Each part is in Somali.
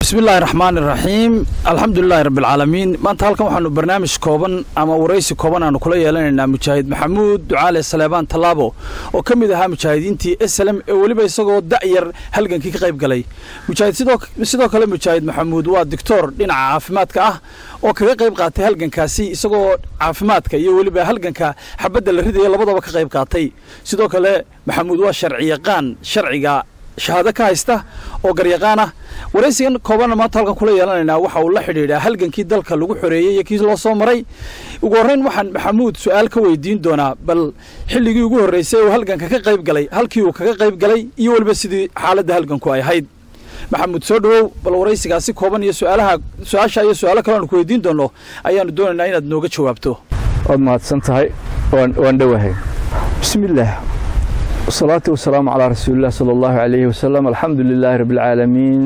bismi illaahi raxmaan iraxiim alxamdulilaahi rabbialcaalamiin maanta halkan waxaanu barnaamij kooban ama waraysi kooban aanu kula yeelanaynaa mujaahid maxamuud ducaale saleebaan tallaabo oo ka mid ahaa mujaahidiintii eslem ee weliba isagoo da'yar halgankii ka qayb galay mujaahid sidoo kale mujaahid maxamuud waa doctor dhinaca caafimaadka ah oo kaga qayb qaatay halgankaasi isagoo caafimaadka iyo weliba halganka xabadda la ridaya labadaba ka qayb qaatay sidoo kale maxamuud waa sharci yaqaan sharciga shahaado ka haysta oo garyaqaan ah waraysigan koobanna maanta halkan kula yeelanaynaa waxa uu la xidhiidhaa halgankii dalka lagu xoreeyey iyo kii loo soo maray ugu horrayn waxaan maxamuud su'aal ka weydiin doonaa bal xilligii ugu horraysay uu halganka ka qayb galay halkii uu kaga qayb galay iyo weliba sidii xaaladda halganku ay ahayd maxamuud soo dhowow bal waraysigaasi kooban iyo su'aalaha su-aasha iyo su'aalo kale aanu ku weydiin doonno ayaanu doonaynaa inaad nooga jawaabto waad mahadsan tahay waan dhowahay bismillaah wasalaatu wasalaamu calaa rasuulilah sala allahu calayhi wasalam alxamdu lilaahi rabbi alcaalamiin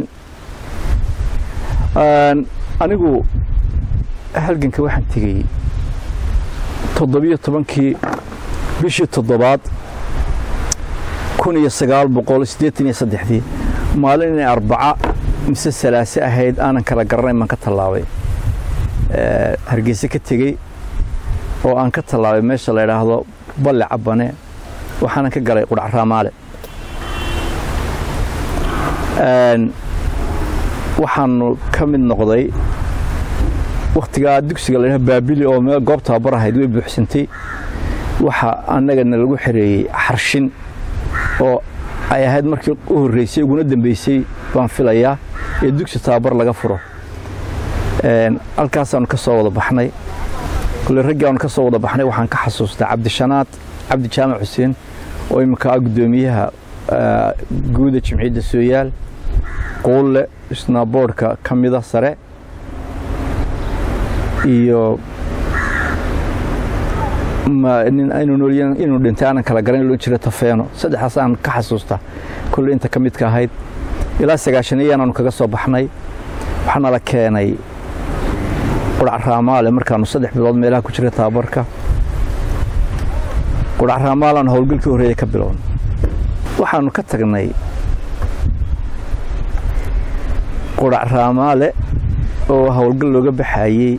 anigu halganka waxaan tegey toddobiyo tobankii bishii toddobaad kun iyo sagaal boqol siddeetan iyo saddexdii maalin inay arbaca mise salaase ahayd aanan kala garanayn baan ka tallaabay hargeyse ka tegey oo aan ka tallaabay meesha la idhaahdo balle cabane waxaanan ka galay qudhac raamaale waxaanu ka mid noqday wakhtigaa dugsiga ladhaha baabili oo meel goob tababar ahayd way buuxsantay waxa annagana lagu xereeyey xarshin oo ay ahayd markii u horreysay uguna dambeysay baan filayaa ee dugsi tababar laga furo halkaasaanu ka soo wada baxnay kule raggii aanu ka soo wada baxnay waxaan ka xasuustaa cabdishanaad cabdi jaamac xuseen oo iminka ah guddoomiyaha guuda jimciyadda sooyaal quulle isna boodhka ka mida sare iyo inuu dhintay aanan kala garan loo jira tafeeno saddexdaas aan ka xasuusta kulle inta ka midka ahayd ilaa sagaashaniyaan aanu kaga soo baxnay waxaana la keenay qudhac raamaale markaanu saddex bilood meelaha ku jira tababarka qudhac raamaalaan howlgalkii horreeya ka bilowna waxaanu ka tagnay qudhac raamaale oo howlgal looga baxayey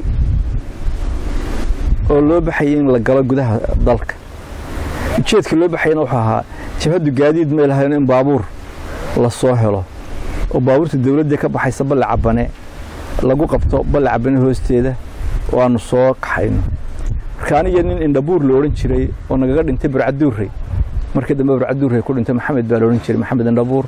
oo loo baxayay in la galo gudaha dalka ujeedka loo baxayana wuxuu ahaa jabhaddu gaadiid may lahayn in baabuur la soo helo oo baabuurta dawladda ka baxaysa balle cabane lagu qabto balle cabane hoosteeda oo aanu soo kaxayno marka aniga nin indhabuur la odhan jiray oo nagaga dhintay barcaduurrey markii dambe barcaduurrey ku dhintay maxamed baa la odhan jiray maxamed indhabuur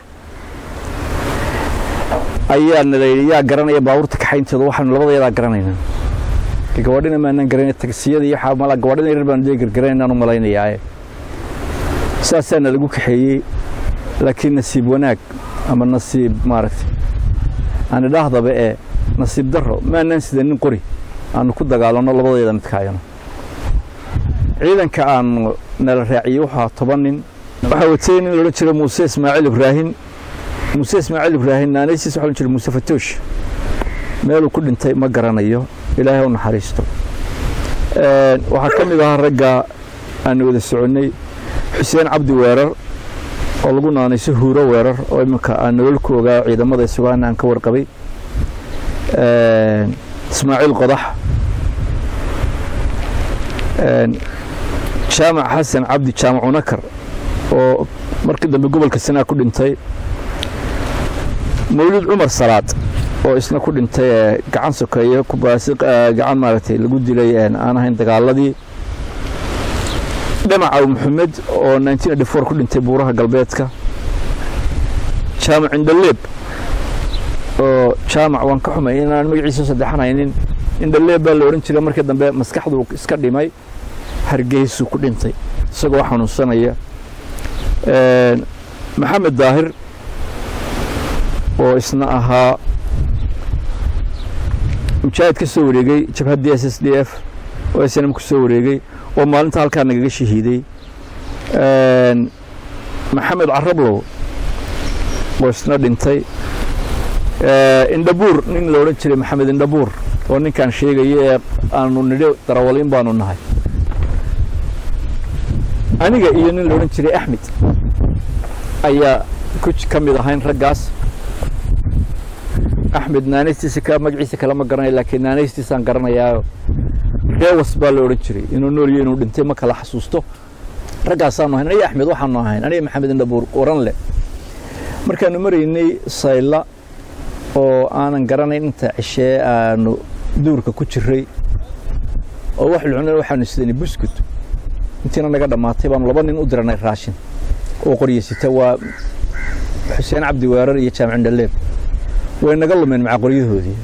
ayaa nala yidhi yaa garanaya baabuurta kaxaynteeda waxaanu labadayadaa garanayna gabadhina maanaan garanay tagsiyada iyo waxaa mala gabadhina yarar baanu dee gargaranaynaan u malaynayaaye saasaa nalagu kaxeeyey laakiin nasiib wanaag ama nasiib maaragtay aan idhaahdaba ee nasiib darro maanaan sida nin qori aanu ku dagaalanno labadayada midkaayano ciidanka aanu nala raaciyey wuxuu ahaa toban nin waxaa watay nin loodhan jira muuse ismaaciil ibraahin muuse ismaaciil ibraahin naanaysiis waxa odhan jira muuse fatoosh meeluu ku dhintay ma garanayo ilaahay u naxariisto waxaa ka mid ahaa ragga aanu wada soconnay xuseen cabdi weerar oo lagu naanayso huuro weerar oo iminka aan nolol ku ogaa ciidamada isugaana aan ka warqabay ismaaciil qodax jaamac xasan cabdi jaamac unakar oo markii dambe gobolka sanaa ku dhintay mawlid cumar salaad oo isna ku dhintay gacan sokeeye gacan maaragtay lagu dilay aan ahayn dagaaladii dhamacaw maxamed oo ku dhintay buuraha galbeedka jaamac indhaleeb oo jaamac waan ka xumay inaan magaciisa saddexanaynin indhaleeb baa la odhan jiray markii dambe maskaxduu iska dhimay hargeysuu ku dhintay isagoo xanuunsanaya maxamed daahir oo isna ahaa mujaahid ka soo wareegey jabhaddii s s d f oo snm ku soo wareegey oo maalinta halkaa nagaga shahiiday maxamed carablow oo isna dhintay indhabuur nin la odhan jiray maxamed indhabuur oo ninkaan sheegayo ee aanu nidho darawaliin baanu nahay aniga iyo nin la odhan jiray axmed ayaa ka mid ahayn raggaas axmed naanaystiisa ka magaciisa kale ma garanayo laakiin naanaystiisaan garanayaayo reewas baa la odhan jiray inuu noolyo inuu dhintay ma kala xasuusto raggaasaanu ahayn aniga axmed waxaanu ahayn aniga maxamed indhabuur waran leh markaanu maraynay sayla oo aanan garanayn inta cishee aanu duurka ku jiray oo wax lucna waxaanu sidanay buskut intiina naga dhammaatay baanu laba nin u diranay raashin oo qoryeysita waa xuseen cabdi weerar iyo jaamac indhaleeb way naga lumeen maca qoryahoodii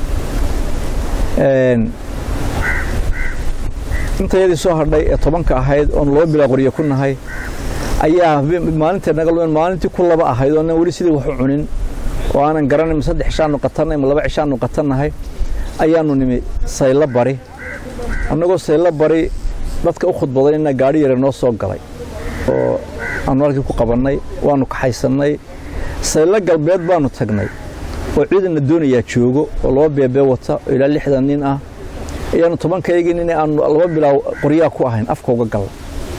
intayadii soo hadhay ee tobanka ahayd oon laba bilaa qoryo ku nahay ayaa maalinta naga lumeen maalintii ku laba ahayd oonan weli sidii wax u cunin oo aanan garanay ma saddex cishaanu qatanay ma laba cishaanu qatannahay ayaanu nimi saylo bari annagoo saylo bari dadka u khudbadayna gaadhi yare noo soo galay oo aanu halkii ku qabannay waanu kaxaysannay saylo galbeed baanu tagnay oo ciidanna doonayaa joogo oo laba beebee wata oo ilaa lixdan nin ah ayaanu tobankaygii nin aanu laba bilaa qoryaa ku ahayn afka uga galla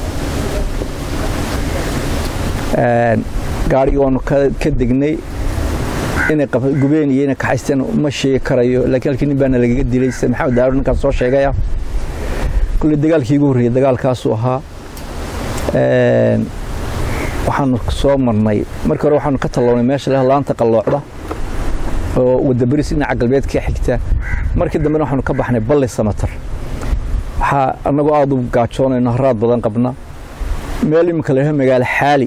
gaadhigii waanu ka degnay inay gubeen iyo inay kaxaysteen ma sheegi karayo laakiin halkii nin baana lagaga dilay sida maxamed daawud ninkaan soo sheegaya kulley dagaalkii igu horreeyey dagaalkaasuu ahaa waxaanu soo marnay markii hore waxaanu ka tallawnay meesha leh laanta qalloocda oo wadabaris dhinaca galbeed ka xigta markii dambena waxaanu ka baxnay balli samatar waxaa annagoo aada u gaajoonayno haraad badan qabna meel iminka la yidhaho magaalo xaali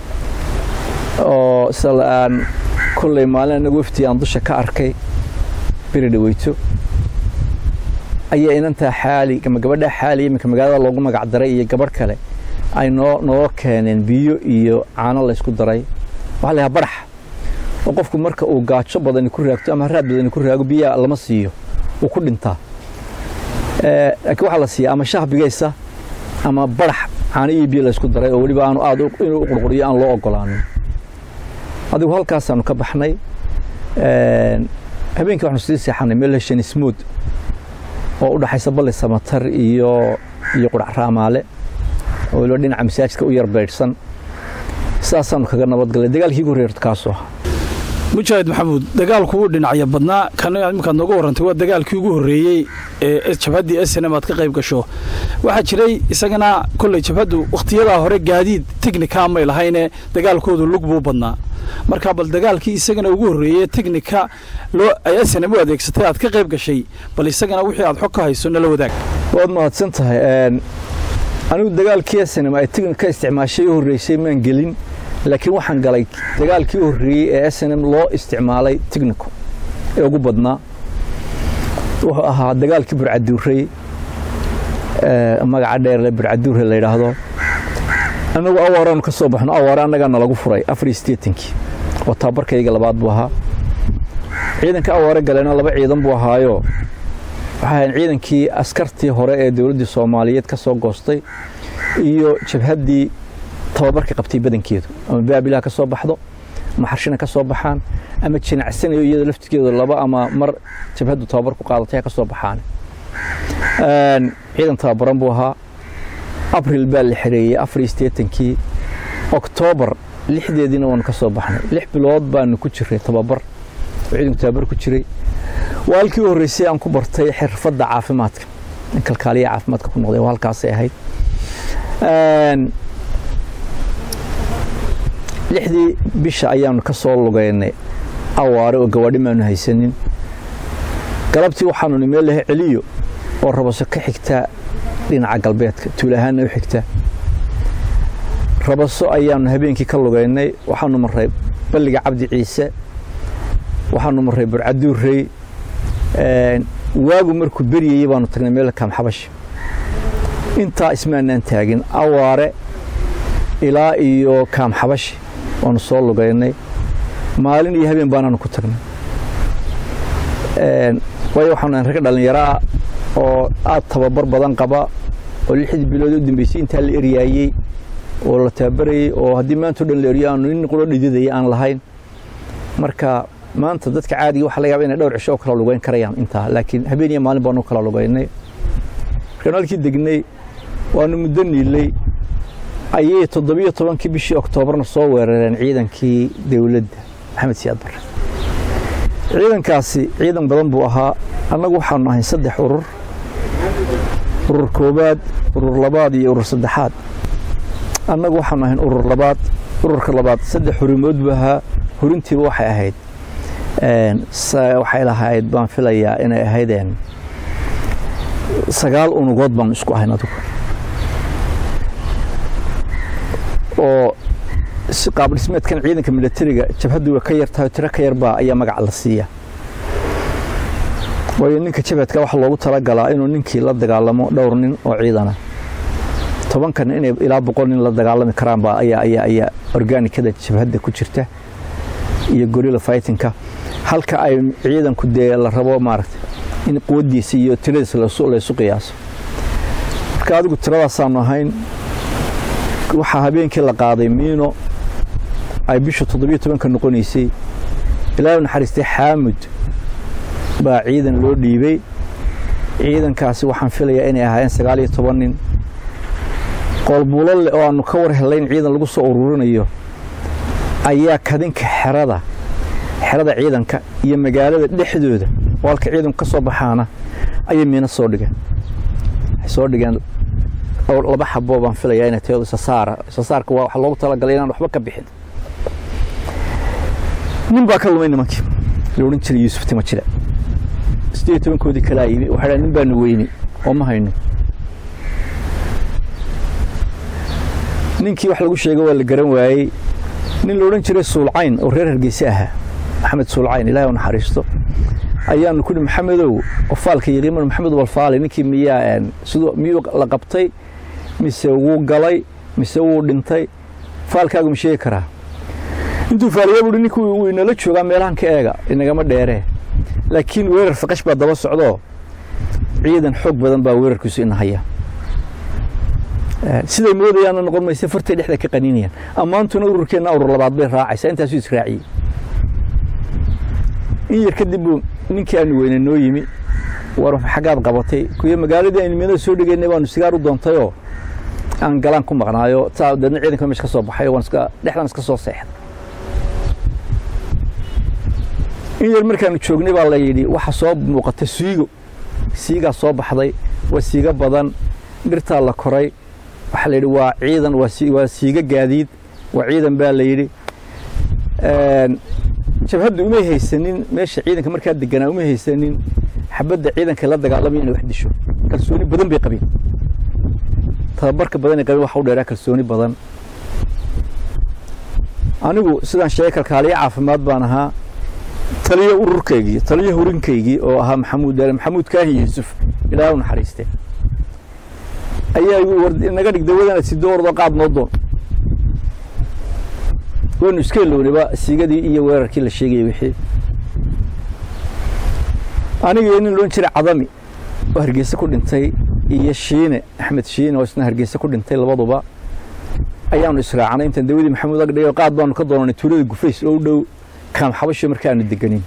oo sida aan kolley maalin anagu waftii aan dusha ka arkay beri dhaweyto ayaa inantaa xaali ama gabadhaa xaali iminka magaalada loogu magac daray iyo gabadh kale ay noo noo keeneen biyo iyo caano laysku daray waxaa la yahaa barax oo qofku marka uu gaajo badani ku raagto ama haraad badani ku raago biyaa lama siiyo uu ku dhintaa laakiin waxaa la siiyaa ama shaah bigaysa ama barax caano iyo biyo laysku daray oo weliba aanu aad inuu u qurquriyo aan loo ogolaanin adigu halkaasaanu ka baxnay habeenkii waxaanu sii seexanay meel shanismood oo u dhaxaysa balli samatar iyo iyo qudhac raamaale oo weliba dhinaca masaajidka u yar beydhsan sidaasaanu kaga nabadgallay dagaalkii ugu horreeyay kaasoo ahaa mujaahid maxamuud dagaalku wuu dhinacya badnaa kan iminkaad nooga warrantay waa dagaalkii ugu horreeyey ee jabhaddii snm aad ka qayb gasho waxaa jiray isagana kolley jabhaddu wakhtiyadaa hore gaadiid teknika may lahayne dagaalkoodu lug buu badnaa marka bal dagaalkii isagana ugu horreeyey teknika loo ay snm u adeegsatay aad ka qayb gashay bal isagana wixii aad xog ka hayso nala wadaag waad mahadsan tahay anigu dagaalkii snm ay teknika isticmaashay u horreysay maan gelin laakiin waxaan galay dagaalkii u horreeyey ee snm loo isticmaalay technico ee ugu badnaa wuxuu ahaa dagaalkii burcaduurey magaca dheerle burcaduure la yidhaahdo annagu awaaraanu ka soo baxno awaare annagaa nalagu furay afar iyo siddeetankii oo taabarkayga labaad buu ahaa ciidanka awaare galeena laba ciidan buu ahaayo waxay ahayn ciidankii askartii hore ee dowladdii soomaaliyeed ka soo goostay iyo jabhaddii tababarka qabtay badankeedu ama baabilaha ka soo baxdo ama xarshina ka soo baxaan ama jinacsanayo iyada laftirkeedu laba ama mar jabhaddu tababar ku qaadatay ha ka soo baxaan ciidan tababaran buu ahaa abril baa la xereeyey afar iyo siddeetankii oktoobar lixdeediina waanu ka soo baxnay lix bilood baanu ku jiray tababar oo ciidanku tababar ku jiray waa halkii u horreysay aan ku bartay xirfadda caafimaadka in kalkaaliya caafimaadka ku noqday waa halkaasay ahayd lixdii bisha ayaanu ka soo lugaynay awaare oo gawaadhi maanu haysanin galabtii waxaanu ni meel lahay celiyo oo rabaso ka xigta dhinaca galbeedka tuulahaanna u xigta rabaso ayaanu habeenkii ka lugaynay waxaanu marray balliga cabdi ciise waxaanu marray burcaduurey waagu markuu beryayey baanu tagnay meel kaamxabash intaa ismaanaan taagin awaare ilaa iyo kaamxabashi waanu soo lugaynay maalin iyo habeen baanaanu ku tagnay waayo waxaanu ragga dhallinyaraa oo aad tababar badan qaba oo lixdii bilood u dambeysay intaa la eryaayey oo la tababarayey oo haddii maanta o dhan la eryo aanu nin qulo dhididaya aan lahayn marka maanta dadka caadiga waxa laga yaba inay dhowr cisho oo kala lugayn karayaan intaa laakiin habeen iyo maalin baanu kala lugaynay markaanu halkii degnay waanu muddo niilay ayay toddobiyo tobankii bishii oktoobarna soo weerareen ciidankii dowladda maxamed siyaad barre ciidankaasi ciidan badan buu ahaa annagu waxaanu ahayn saddex urur urur koowaad urur labaad iyo urur saddexaad annagu waxaanu ahayn urur labaad ururka labaad saddex hurimood buu ahaa hurintiiba waxay ahayd waxay lahayd baan filayaa inay ahaydeen sagaal unugood baanu isku ahayn adugu oo qaab dhismeedkan ciidanka milatariga jabhaddu way ka yar tahay tiro ka yarbaa ayaa magaca la siiya waayo ninka jabhadka waxaa loogu talagalaa inuu ninkii la dagaalamo dhowr nin oo ciidana tobankan inay ilaa boqol nin la dagaalami karaanba ayaa ayaa ayaa organikada jabhadda ku jirta iyo gorilla fightingka halka ay ciidanku dee la rabo maaragtay in quwaddiisa iyo tiradiisa laysu qiyaaso marka adigu tiradaasaanu ahayn waxaa habeenkii la qaaday miino ay bisha toddobiyo tobanka noqonaysay ilaahay naxariistay xaamud baa ciidan loo dhiibay ciidankaasi waxaan filayaa inay ahaayeen sagaal iyo toban nin qoolbuulo leh oo aanu ka war helayn ciidan lagu soo ururinayo ayaa kadinka xerada xerada ciidanka iyo magaalada dhexdooda oo halka ciidanku ka soo baxaana ayay miino soo dhigeen waxay soo dhigeen laba xaboo baan filayaa inay tahay isasaara isasaarka waa waxa loogu talagalay inaan waxba ka bixin nin baa ka lumay nimankii la odhan jiray yuusuf tima jire siddeed tobankoodii kalaa yimi waxay dhahay nin baanu weyni oo ma hayno ninkii wax lagu sheegay waa la garan waayey nin la odhan jiray suulcayn oo reer hargeyse ahaa maxamed suulcayn ilaahay u naxariisto ayaanu ku nihi maxamedow qofaalka yaqiiman maxamed walfaali ninkii miyaa siduu miyuu la qabtay mise wuu galay mise wuu dhintay faalkaagu ma sheegi karaa intuu faaliya buuhi ninkii wuu inala joogaa meelahan ka eega inagama dheeree laakiin weerar faqash baa daba socdoo ciidan xoog badan baa weerarkiisu ina haya siday moodayaanna noqon mayse fartay dhexda ka qaniinayaan ammaantuna ururkeenna urur labaad bay raacaysaa intaasuu israaciyey in yar kadib buu ninkii aanu weyne noo yimi war xaggaad qabatay kuyo magaaladii aynu meelada soo dhegaynay baanu sigaar u doontayoo aan galaan ku maqnaayo taa deedna ciidanka meesha ka soo baxay waan iska dhexdan iska soo seexday in yar markaanu joognay baa la yidhi waxa soo muuqata siigo siigaa soo baxday waa siigo badan dhirtaa la koray waxaa la yidhi waa ciidan waa siiga gaadiid waa ciidan baa la yidhi jabhadda umay haysanin meesha ciidanka markaa deganaa umay haysanin xabadda ciidanka la dagaalamaya inay wax disho kalsooni badan bay qabeen tababarka badan ay qabeen waxa u dheeraa kalsooni badan anigu sidaan sheegay kalkaaliyo caafimaad baan ahaa taliyo ururkaygii taliyo hurinkaygii oo ahaa maxamuud maxamuud kaahi yuusuf ilaahay u naxariiste ayaa igu war naga dhig dawadana sido ordoo qaad noo doon waynu iska ilownayba siigadii iyo weerarkii la sheegayay wixii aniga iyo nin loon jiray cadami oo hargeysa ku dhintay iyo shiine axmed shiine oo isna hargeysa ku dhintay labaduba ayaanu israacnay intaan dawadii maxamuud agdhigo qaad baanu ka doonanay tuulada gufays oo u dhow kaam xabasho marka aanu deganin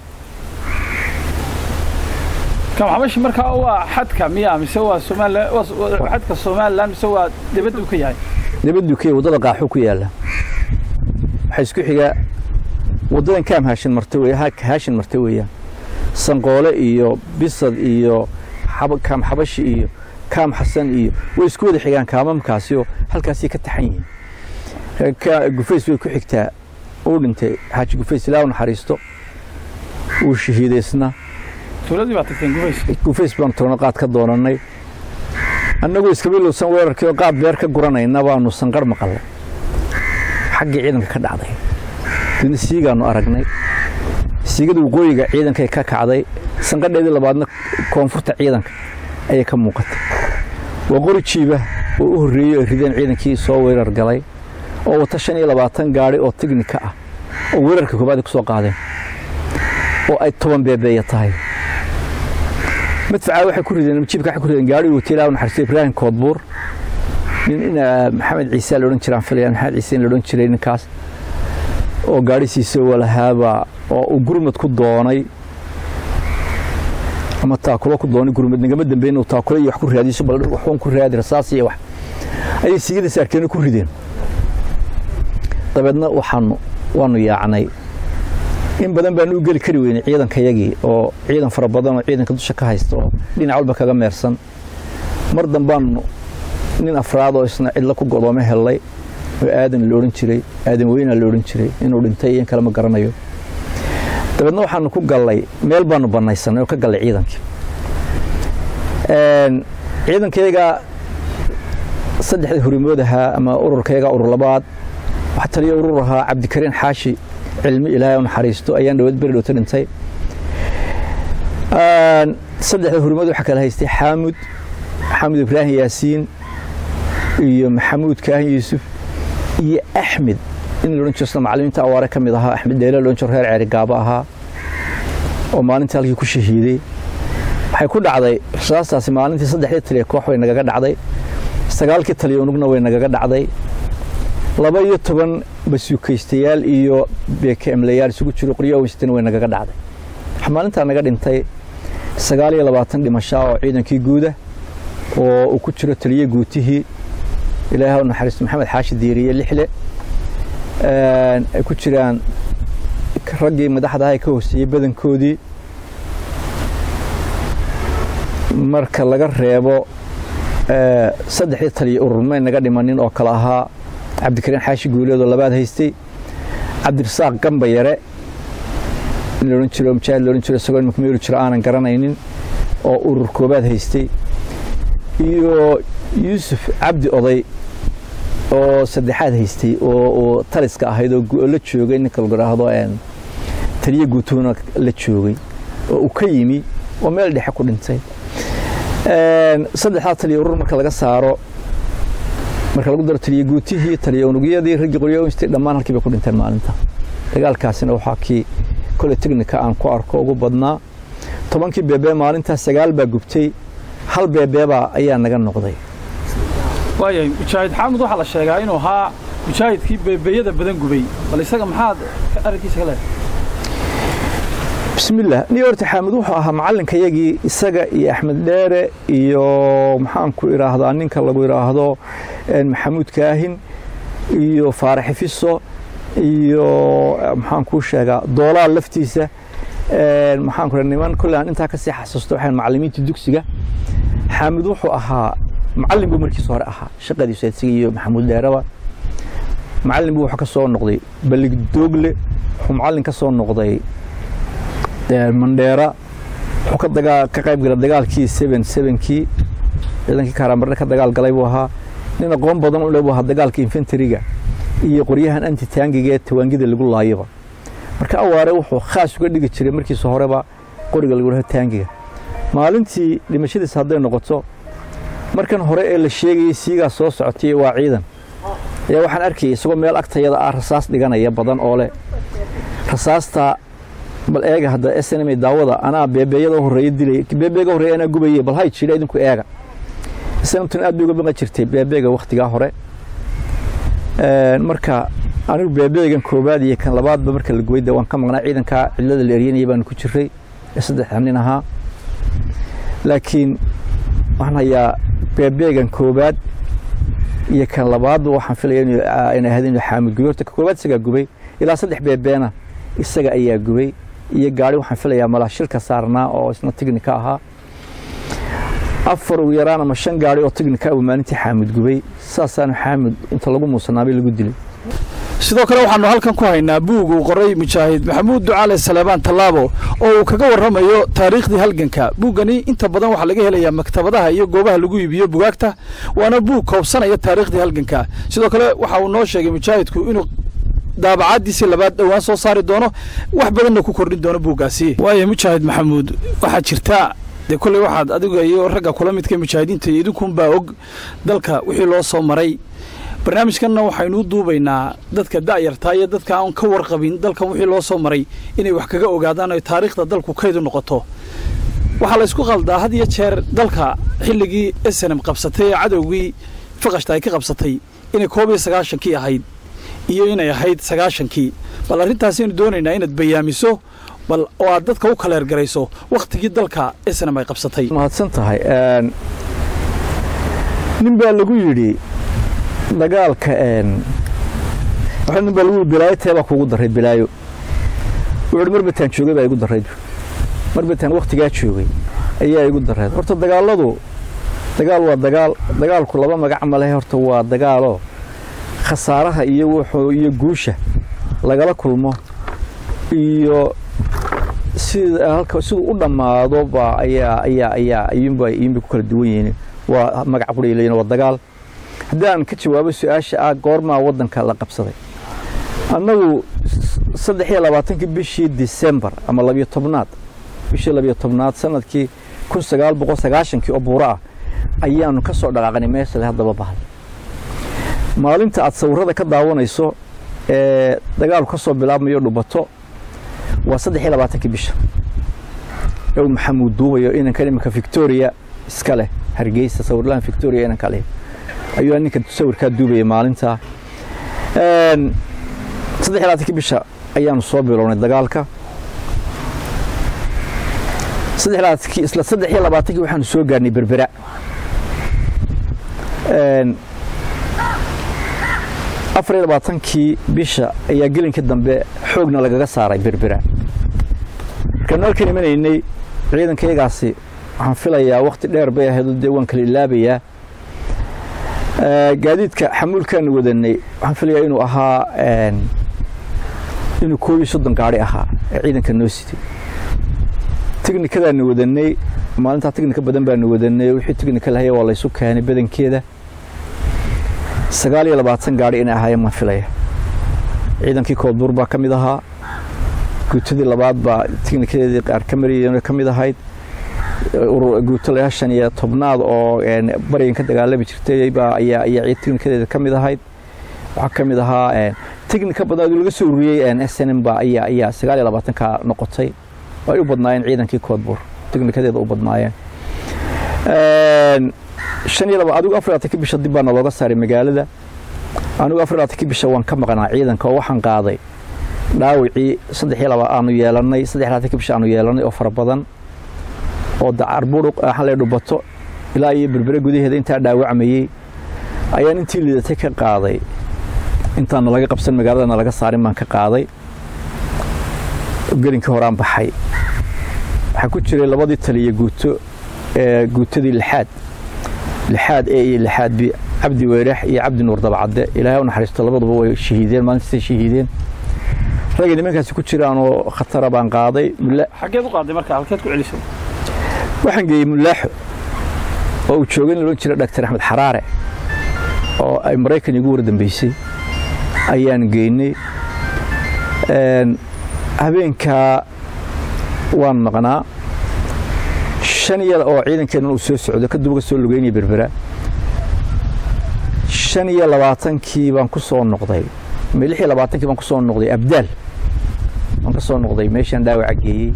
kaamxabashi markaa waa xadka miya mise waa somalilan xadka somalilan mise waa dibaddu ka yahay dibaddu ka yahay waddada qaaxo ku yaalla waxaa isku xigaa waddadan kaam haashin marta wey haashin marta weeyaan sanqoole iyo bisad iyo kaam xabashi iyo kaam xasan iyo way isku wada xigaan kaamamkaasioo halkaasay ka taxan yihiin gufays way ku xigtaa uu dhintay xaaji gufays ilaa u naxariisto uu shahiidaysna tuuladii baa tagteen gufays gufays baanu tagno qaad ka doonannay annagoo iskabilowsan weerarkii oo qaad beer ka guranayna baanu sanqar maqalnay xaggii ciidanka ka dhacday didna siigaanu aragnay siigada waqooyiga ciidankay ka kacday sanqadheedii labaadna koonfurta ciidanka ayay ka muuqatay waa qori jiiba oo u horreeyey ay rideen ciidankii soo weerar galay oo wata shan iyo labaatan gaadhi oo tignika ah oo weerarka koobaad ku soo qaadeen oo ay toban beebeeya tahay madfacaa waxay ku rideen jiibka waxay ku rideen gaadhi wata ilaa naxariistay ibraahim koodbuur nin ina maxamed ciise la odhan jiraan filaya maxamed ciise in la odhan jiray ninkaas oo gaadhisiisa walahaaba oo uu gurmad ku doonay ama taakulo ku doonay gurmad nagama dambeyn uu taakulo iyo wax ku raadiso bal waxuun ku raadi rasaas iyo wax ayay siigada saarkeena ku rideen dabeedna waxaanu waanu yaacnay in badan baan u geli kari weynay ciidankayagii oo ciidan fara badan oo ciidanka dusha ka haysta oo dhinac walba kaga meersan mar dambaanu nin afraad oo isna cidlo ku godoome hellay oo aadan la odhan jiray aadan weynaa la odhan jiray inuu dhintay iyo in kale ma garanayo dabeedna waxaanu ku gallay meel baanu bannaysanay oo ka gallay ciidankii ciidankayaga saddexda horimood ahaa ama ururkayaga urur labaad waxaa taliya urur ahaa cabdikariin xaashi cilmi ilaahay u naxariisto ayaan dhawaad beri dhowta dhintay saddexda horimood waxaa kala haystay xaamud xaamud ibraahim yaasiin iyo maxamuud kaahin yuusuf iyo axmed in la odhan jiro sida macallimiinta awaare ka mid ahaa axmed dheele loodhan jiro reer ceeri gaabo ahaa oo maalintii halkii ku shahiiday waxay ku dhacday rasaastaasi maalintii saddexdii taliya koox way nagaga dhacday sagaalkii taliya unugna way nagaga dhacday laba iyo toban basuukaystayaal iyo beekemlayaal isugu jiro qoryo weysatana way nagaga dhacday waxaa maalintaa naga dhintay sagaal iyo labaatan dhimashaa oo ciidankii guuda oo uu ku jiro taliye guutihii ilaahay u naxariisto maxamed xaashi diiriye lixle ay ku jiraan raggii madaxda aha ee ka hooseeyey badankoodii marka laga reebo saddexdii taliya urur may naga dhimanin oo kale ahaa cabdikariin xaashi guuleed oo labaad haystay cabdirasaaq gamba yare in laodhan jiro mujaahid laodhan jiro isagoo imika meelu jiro aanan garanaynin oo urur koobaad haystay iyo yuusuf cabdi oday oo saddexaad haystay oo taliska ahayd oo la joogay ninka lagu idhaahdo taliye guutuuna la joogay oo uu ka yimi oo meel dhexe ku dhintay saddexdaa taliya urur marka laga saaro marka lagu daro taliye guutihii taliye unugyadii raggii qoryo instay dhammaan halkii bay ku dhinteen maalinta dagaalkaasina waxaa kii kole technika aan ku arko ugu badnaa tobankii beebee maalintaa sagaal baa gubtay hal beebeebaa ayaa naga noqday waayahay mujaahid xaamud waxaa la sheegaa inuu ahaa mujaahidkii beebeeyada badan gubay bal isaga maxaad arrinkiisa ka leedahay bismillaah ni horta xaamud wuxuu ahaa macallinkayagii isaga iyo axmed dheere iyo maxaanku idhaahdaa ninka lagu idhaahdo maxamuud kaahin iyo faaraxi fiso iyo maxaan kuu sheegaa doolaal laftiisa maxaan ku niman kolle aan intaa kasii xasuusto waxaan macallimiinta dugsiga xaamud wuxuu ahaa macallin buu markiisa hore ahaa shaqadiisu isaga iyo maxamuud dheeraba macallin buu wuxuu ka soo noqday ballig doogle wuxuu macallin ka soo noqday mandheera wuxuu ka dagaa ka qayb galay dagaalkii seven sevenkii ciidankii kaaramarre ka dagaal galay buu ahaa nin aqoon badan u leh buu ahaa dagaalka infantariga iyo qoryahan antitaangiga ee tawaangida lagu laayaba marka awaare wuxuu khaas uga dhigi jiray markiisa horeba qoriga lagu dhaho taangiga maalintii dhimashadiisa hadday noqoto markan hore ee la sheegayay siigaa soo socotay waa ciidan ayaa waxaan arkayay isagoo meel agtayada ah rasaas dhiganaya badan oo leh rasaasta bal eega hadda s n m daawada anaa beebeeyada horreeya dilay beebeega horreeya anaa gubaye bal hay jira idinku eega snmtun aad bay uga baqan jirtay beebeega wakhtigaa hore marka anigu beebeegan koobaad iyo kan labaadba marka la gubay de waan ka maqnaa ciidankaa cidlada la eryanaya baanu ku jiray ee saddexda nin ahaa laakiin waxaan hayaa beebeegan koobaad iyo kan labaadba waxaan filaya inay ahayd inuu xaamud gubay horta ka koobaad isagaa gubay ilaa saddex beebeena isaga ayaa gubay iyo gaari waxaan filayaa malaa shilka saarnaa oo isna tignika ahaa afar ugu yaraan ama shan gaari oo tignika buu maalintii xaamud gubay saasaanu xaamud inta lagu muusanaabay lagu dilay sidoo kale waxaanu halkan ku haynaa buug uu qoray mujaahid maxamuud ducaale saleebaan tallaabo oo uu kaga warramayo taariikhdii halganka buuggani inta badan waxaa laga helayaa maktabadaha iyo goobaha lagu iibiyo bugaagta waana buug koobsanaya taariikhdii halganka sidoo kale waxa uu noo sheegay mujaahidku inuu daabacadiisii labaad dhowaan soo saari doono wax badanna ku kordhin doono buuggaasi waayo mujaahid maxamuud waxaa jirta dee kolley waxaad adiga iyo ragga kula midka mujaahidiinta iyo idinkunbaa og dalka wixii loo soo maray barnaamijkanna waxaynuu duubaynaa dadka da'yartaa iyo dadka aan ka warqabin dalkan wixii loo soo maray inay wax kaga ogaadaan oy taariikhda dalku kaydu noqoto waxaa la ysku qaldaa had iyo jeer dalka xilligii esenem qabsatay ee cadowgii faqashta ay ka qabsatay inay koob iyo sagaashankii ahayd iyo inay ahayd sagaashankii bal arrintaasaynu doonaynaa inaad bayaamiso bal oo aad dadka u kaleergarayso wakhtigii dalka esenem ay qabsatay mahadsan tahay nin baa lagu yidhi dagaalka nin baa lagu yidhi bilaayo teebaa kuugu daray bilaayo wuxuuhi marbataan joogay baa igu darayd marbataan wakhtigaa joogay ayaa igu darayd horta dagaalladu dagaal waa dagaal dagaalku laba magac ma lehe horta waa dagaaloo khasaaraha iyo wuxuu iyo guusha lagala kulmo iyo sida halka siduu u dhammaado baa ayaa ayaa ayaa ayuunba ayuunbay ku kala duwan yihiin waa magac qura leeyihin waa dagaal haddii aan ka jawaabo su-aasha ah goormaa waddanka la qabsaday annagu saddex iyo labaatankii bishii disembar ama labiyo tobnaad bishii labiyo tobnaad sanadkii kun sagaal boqol sagaashankii oo buuro ah ayaanu ka soo dhaqaaqnay meesha haddaba bahal maalinta aad sawirada ka daawanayso ee dagaalku ka soo bilaabmayo dhubato waa saddex iyo labaatankii bisha ee uu maxamuud duubayo inankan iminka victoria iska leh hargeysa sawirlahan victoria inanka leh ayuu ninka sawirkaa duubaya maalintaa saddex iyo labaatankii bisha ayaanu soo bilownay dagaalka isla saddex iyo labaatankii waxaanu soo gaarnay berbera afar iyo labaatankii bisha ayaa gelinkii dambe xoogna lagaga saaray berbera markaanu halkan imanaynay ciidankayagaasi waxaan filayaa wakhti dheer bay ahayd dee waan kala ilaabayaa gaadiidka xamuulkaanu wadanay waxaan filayaa inuu ahaa inuu koob iyo soddon gaari ahaa ee ciidanka noo sitay tiknikadaanu wadanay maalintaa tiknika badan baanu wadanay wixii tiknika lahaya waa laysu keenay badankeeda sagaal iyo labaatan gaari inay ahaayeen maan filaya ciidankii koodbuur baa ka mid ahaa guutadii labaad baa tiknikadeedii qaar ka mariyeen ka mid ahayd guuto layaa shan iyo tobnaad oo barigan ka dagaalami jirtay baa ayaa ayaa tiknikadeeda ka mid ahayd waxaa ka mid ahaa tiknika badnaad laga soo ururiyey s n m ba ayaa ayaa sagaal iyo labaatanka noqotay ay u badnaayeen ciidankii koodbuur tiknikadeeda u badnaayeen shan iyo laba adigu afar labaatankii bisha dib baana looga saaray magaalada anigu afar labaatankii bisha waan ka maqnaa ciidanka oo waxaan qaaday dhaawicii saddex iyo laba aanu yeelannay saddex labaatankii bisha aanu yeelannay oo fara badan oo dacarburuq xalay dhubato ilaa iyo berbere gudaheeda intaa dhaawacmayey ayaan intii liidatay ka qaaday intaana laga qabsan magaaladana laga saarin baan ka qaaday gelinkii horaan baxay waxaa ku jiray labadii taliya guuto ee guutadii lixaad lixaad e iyo lixaad b cabdi weerax iyo cabdi nuur dabcadde ilaahay u naxariisto labaduba way shahiideen maalintaasay shahiideen ragii nimankaasi ku jiraanoo khatara baan qaaday xaggeed u qaaday marka halkeed ku celisay waxaan geeyey mulaaxo oo uu joogay in loodhan jira dhaktar axmed xaraare oo ay maraykan igu war dambeysay ayaan geynay habeenkaa waan maqnaa shan iyo oo ciidankeennan uu soo socdo kadib uga soo lugeynaya berbera shan iyo labaatankii baan ku soo noqday lix iyo labaatankii baan ku soo noqday abdaal baan ka soo noqday meeshaan dhaawaca geeyey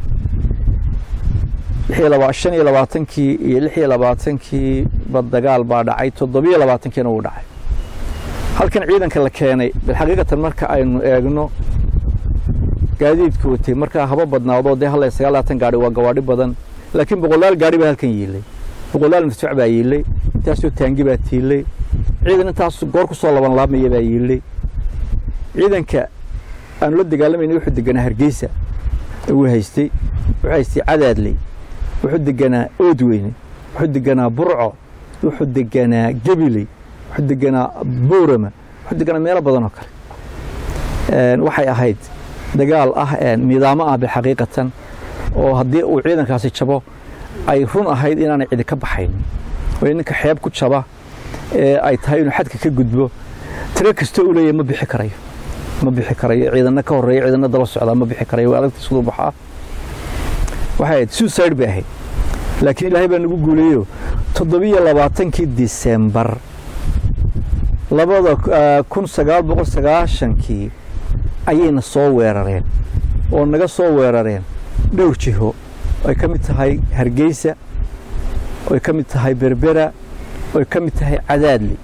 shan iyo labaatankii iyo lix iyo labaatankii ba dagaal baa dhacay toddobiyo labaatankiina wuu dhacay halkan ciidanka la keenay bilxaqiiqatan marka aynu eegno gaadiidka watay markaa haba badnaadoo dee halla sagaal labaatan gaari waa gawaadhi badan laakiin boqolaal gaari baa halkan yiilay boqolaal madfac baa yiilay intaasoo taangi baa tiilay ciidan intaas goor ku soo laban laabmaya baa yiilay ciidanka aanu la dagaalamayna wuxuu deganaa hargeysa uu haystay wuxuu haystay cadaadley wuxuu deganaa oodweyne wuxuu deganaa burco wuxuu deganaa gebiley wuxuu deganaa boorama wuxuu deganaa meelo badan oo kale waxay ahayd dagaal ah nidaamo ah bilxaqiiqatan oo haddii uu ciidankaasi jabo ay run ahayd inaanay cidi ka baxayn oo ninka xeeb ku jaba ee ay tahay inuu xadka ka gudbo tiro kastoo u leeyahay ma bixi karayo ma bixi karayo ciidanna ka horreeya ciidanna daba socdaa ma bixi karayo waa adagta siduu baxaa waxay ahayd suicide bay ahayd laakiin ilaahay baa nagu guuleeyo toddobiyo labaatankii disembar labada kun sagaal boqol sagaashankii ayayna soo weerareen oo naga soo weerareen dhowr jiho ay ka mid tahay hargeysa oy ka mid tahay berbera oy ka mid tahay cadaadli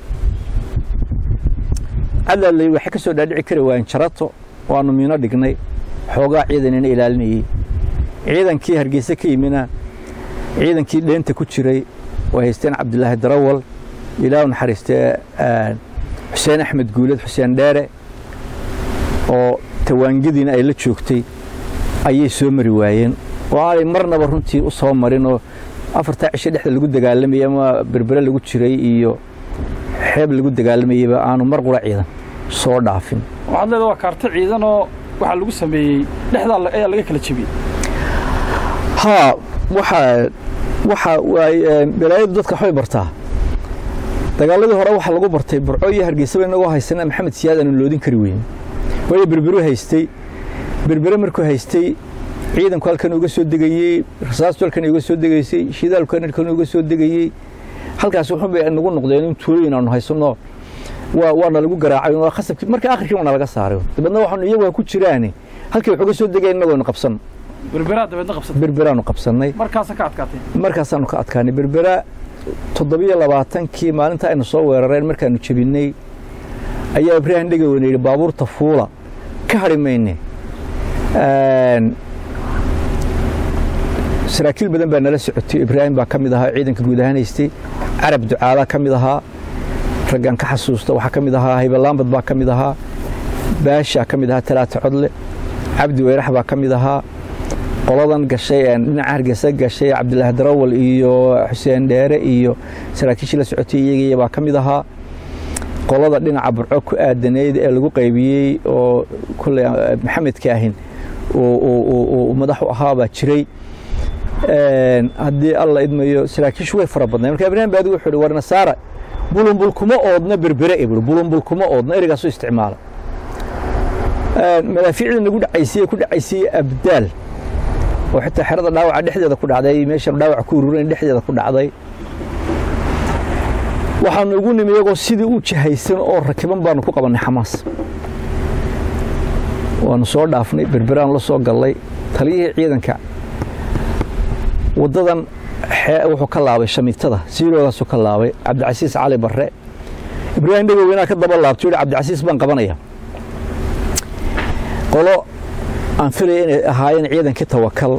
cadaadli waxay ka soo dhaadhici kari waayeen jarato waanu miino dhignay xoogaa ciidanina ilaalinayey ciidankii hargeysa ka yimina ciidankii dheenta ku jiray way haysteen cabdilaahi darawal ilaah naxariistee xuseen axmed guuled xuseen dheere oo tawaangadiina ay la joogtay ayay soo mari waayeen oo aanay marnaba runtii u soo marin oo afartaa cisho dhexda lagu dagaalamayay ama berbere lagu jiray iyo xeeb lagu dagaalamayeyba aanu mar qura ciidan soo dhaafin waxaad leedahay waa kaarto ciidan oo waxaa lagu sameeyey dhexdaa ayaa laga kala jebiyey haa waxaa waxa waay balaayadu dadka waxbay bartaa dagaaladii hore waxaa lagu bartay burco iyo hargeysaba inagoo haysana maxamed siyaad aanu loodin kari weyn waayo berberu haystay berbere markuu haystay ciidanku halkan uga soo degayey rasaastu halkan uga soo degaysay shidaalku halkan uga soo degayey halkaas wuxuun bay nagu noqdeen in tuulooyin aanu haysano waa waana lagu garaacay waa khasabkii marka akhirkii waana laga saaray dabeedna waxaanu iyagu ku jiraani halkii wax uga soo degayn inagoonu qabsan berberaa dabeedna qabsatay berberaanu qabsannay markaasa ka adkaatay markaasaanu ka adkaanay berbera toddobiyo labaatankii maalinta aynu soo weerareen markaanu jebinnay ayaa ibraahim dhegaweyne yidhi baabuurta fuula ka hadhi mayne saraakiil badan baa nala socotay ibraahim baa ka mid ahaa ciidanka guud ahaan haystay carab ducaalaa ka mid ahaa raggaan ka xasuusta waxaa ka mid ahaa haybalaambad baa ka mid ahaa baashaa ka mid ahaa talaata codle cabdi weyrax baa ka mid ahaa qoladan gashay dhinaca hargeysa gashay cabdilaahi darawal iyo xuseen dheere iyo saraakiishii la socotay iyagiiya baa ka mid ahaa qolada dhinaca burco ku aadanayd ee lagu qaybiyey oo kulley maxamedka ahin uu madax u ahaa baa jiray haddii alla idmayo saraakiishu way fara badnayn marka ibraahim baadi wuxuu ihi war nasaara bulumbul kuma oodna berbere e buhi bulumbul kuma oodna ereygaasoo isticmaala madaafiicda nagu dhacaysay ku dhacaysay abdaal oo xitaa xerada dhaawaca dhexdeeda ku dhacday meesha dhaawaca ku ururan dhexdeeda ku dhacday waxaanu ugu nimi iyagoo sidii u jahaysan oo rakiban baanu ku qabannay xamaas waanu soo dhaafnay berberaan la soo gallay taliyihii ciidanka waddadan wuxuu ka laabay shamiitada siiroodaasuu ka laabay cabdicasiis cali barre ibraahim dhegoweynaha ka daba laabto yidhi cabdicasiis baan qabanaya qolo aan filaya inay ahaayeen ciidankii tawakal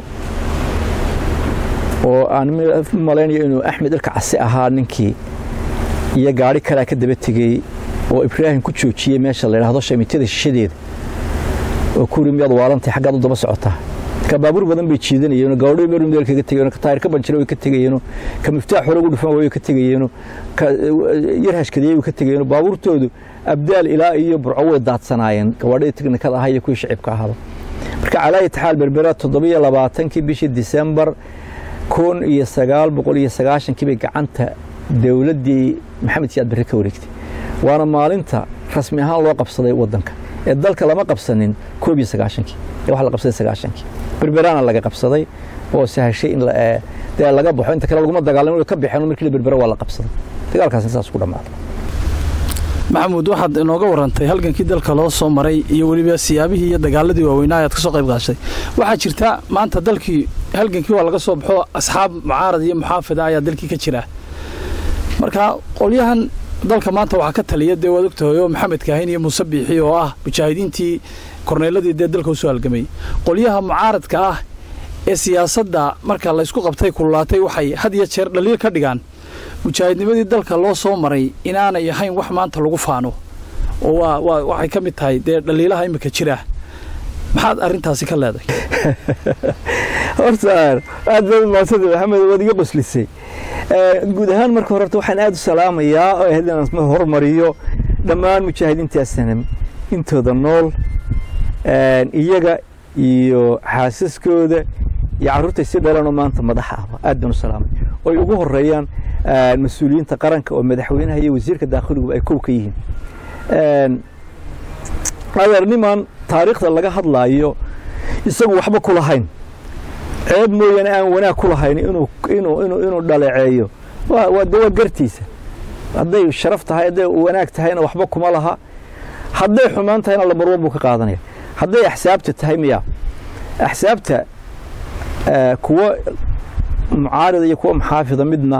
oo aan malaynayo inuu axmed ilka casi ahaa ninkii iyo gaari kalea ka daba tegey oo ibraahim ku joojiyey meesha la yidhaahdo shamiitada shishadeeda oo kuri miyaad waalantay xaggaad u daba socotaa ka baabuur badan bay jiidanayeen gabadho meru meel kaga tegayeen ka taayir ka banjira way ka tegayeen ka miftaax hore ugu dhufan way ka tegayeen ka yar hashkadiyay way ka tegayeen baabuurtoodu abdaal ilaa iyo burco way daadsanaayeen gabadhii tiknikada ahaa iyo kuwii shacibka ahaaba marka calaa taxaal berbera toddobiyo labaatankii bishii disembar kun iyo sagaal boqol iyo sagaashankii bay gacanta dowladdii maxamed siyaad barre ka wareegtay waana maalinta rasmi ahaan loo qabsaday waddanka ee dalka lama qabsanin koob iyo sagaashankii ee waxa la qabsaday sagaashankii berberaana laga qabsaday oo sahashay in dee laga baxo inta kale laguma dagaalamo way ka baxeen markii la berbera waa la qabsaday dagaalkaasna saas ku dhammaaday maxamuud waxaad inooga warantay halgankii dalka loo soo maray iyo weliba siyaabihii iyo dagaaladii waaweynaa ayaad ka soo qayb qaashay waxaa jirta maanta dalkii halgankii waa laga soo baxo asxaab mucaarad iyo muxaafida ayaa dalkii ka jira marka qolyahan dalka maanta waxaa ka taliya dee waad ogtahay oo maxamed kaahin iyo muuse biixi oo ah mujaahidiintii korneeladii dee dalka usoo halgamay qolyaha mucaaradka ah ee siyaasadda marka laysku qabtay kululaatay waxay had iyo jeer dhaliil ka dhigaan mujaahidnimadii dalka loo soo maray inaanay ahayn wax maanta lagu faano oo waa waa waxay ka mid tahay dee dhaliilaha imika jira maxaad arrintaasi ka leedahay horta aad baad umahadsanta maxamed waad iga qoslisay guud ahaan marka hore horta waxaan aad u salaamayaa oo ahayd inaan hormariyo dhammaan mujaahidiinta sanam intooda nool iyaga iyo xaasaskooda iyo carruurtay si dhalanoo maanta madaxa ahba aad baan u salaamay oy ugu horeeyaan mas-uuliyiinta qaranka oo madaxweynaha iyo wasiirka daakhiliguba ay kow ka yihiin adeer niman taariikhda laga hadlaayo isagu waxba ku lahayn ceeb mooyaane aan wanaag ku lahayn inuu inuu inuu inuu dhaleeceeyo waa waa de waa gartiisa hadday sharaf tahay hadday wanaag tahayna waxba kuma laha hadday xumaan tahayna lamarwan buu ka qaadanaya hadday axsaabta tahay miya axsaabta kuwa mucaarida iyo kuwa maxaafida midna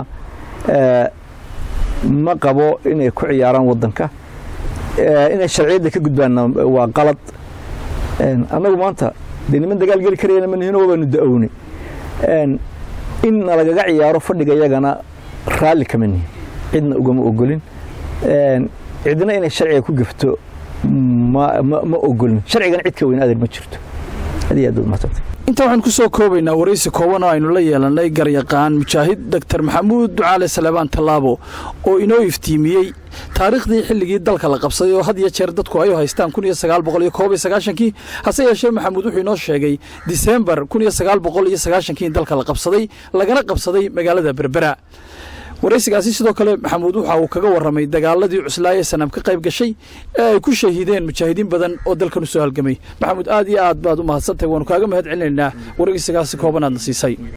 ma qabo inay ku ciyaaraan waddanka inay sharciyadda ka gudbaanna waa qalad annagu maanta dee niman dagaal geli karayana manihino wabaanu da-ownay in nalagaga ciyaaro fadhiga iyagana raalli kama nihin cidna ugama ogolin cidna inay sharciga ku gefto ma ma ogolin sharcigana cid ka weyn adeer ma jirto aad iyo aad baad mahadsantahay intaa waxaan ku soo koobaynaa waraysi kooban oo aynu la yeelannay garyaqaan mujaahid doktor maxamuud ducaale saleebaan tallaabo oo inoo iftiimiyey taariikhdii xilligii dalka la qabsaday oo had iyo jeer dadku ay u haystaan kun iyo sagaal boqol iyo koob iyo sagaashankii hase yeeshee maxamuud wuxuu inoo sheegay disembar kun iyo sagaal boqol iyo sagaashankii in dalka la qabsaday lagana qabsaday magaalada berbera waraysigaasi sidoo kale maxamuud waxa uu kaga warramay dagaaladii cuslaaye sanam ka qayb gashay ee ay ku shahiideen mujaahidiin badan oo dalkan u soo halgamay maxamuud aad iyo aad baad u mahadsantahay waanu kaaga mahad celinaynaa waraysigaasi kooban aadna siisay